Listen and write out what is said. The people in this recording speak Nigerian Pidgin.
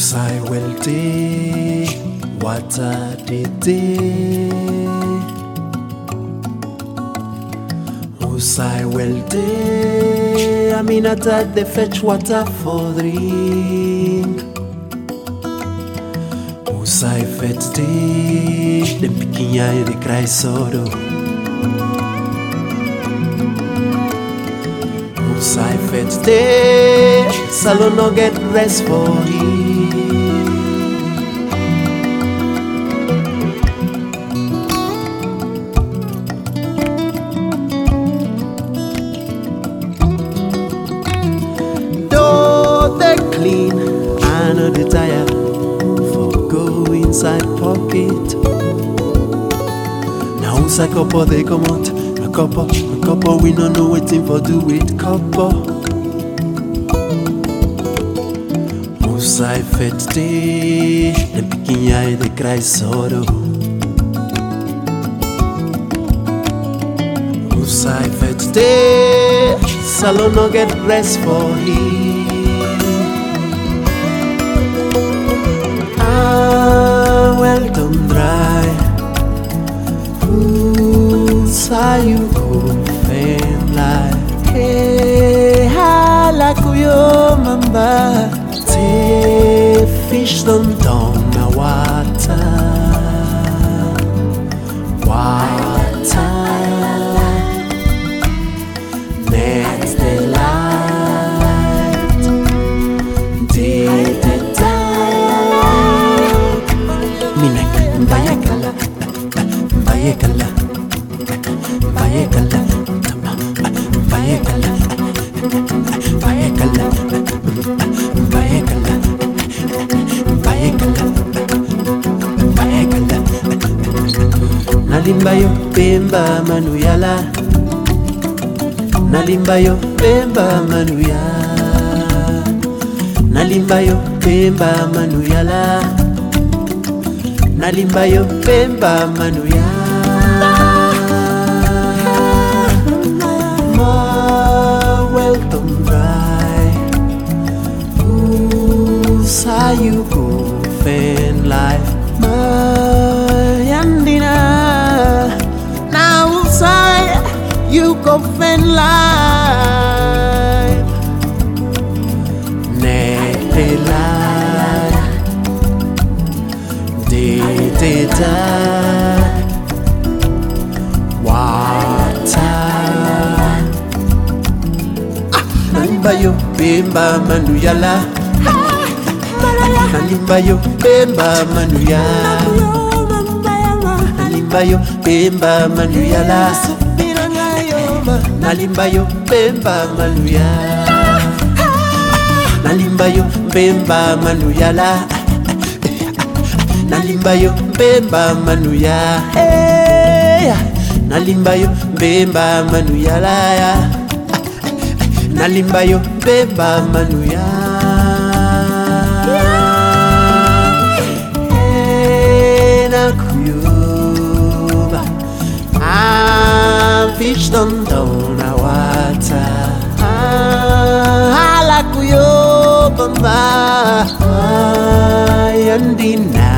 Usai welte wata dete Usai welte Aminata de fetch water for drink Usai fet de De piquinha de cry soro Usai fet de Salon no get rest for him Though they clean, I know they tired for go inside pocket. Now who's a couple they come out, a couple, a couple we no know waiting for do with couple. Who's I fet day, the picking eye they cry sorrow. Who's I fet day, salon no get rest for him. Ah, well done dry. Who's are you open like? Hey, hala kuyo mamba. Te fish don't down na water. Water. Next the light. Did the dark. Minek, bayekala, bayekala, bayekala, bayekala, bayekala, bayekala, bayekala, bayekala. Nalimba yo pemba manuyala Nalimba yo pemba manuya Nalimba yo pemba manuyala Nalimba yo pemba manuya Ma welcome right Usa you go fan life Mayandina Now usa you go fan life Netela De de da Wata Nalimba yo bemba manuyala Nalimba yo bemba manuya Nalimba yo bemba manuyala Nalimba yo bemba manuya Nalimba yo bemba manuyala Nalimba yo bemba manuya hey. Nalimba yo bemba manuyala ya Nalimba yo bemba manuya Hey, nakuyoba I'm fish don't down a water Hala kuyoba mba Yandina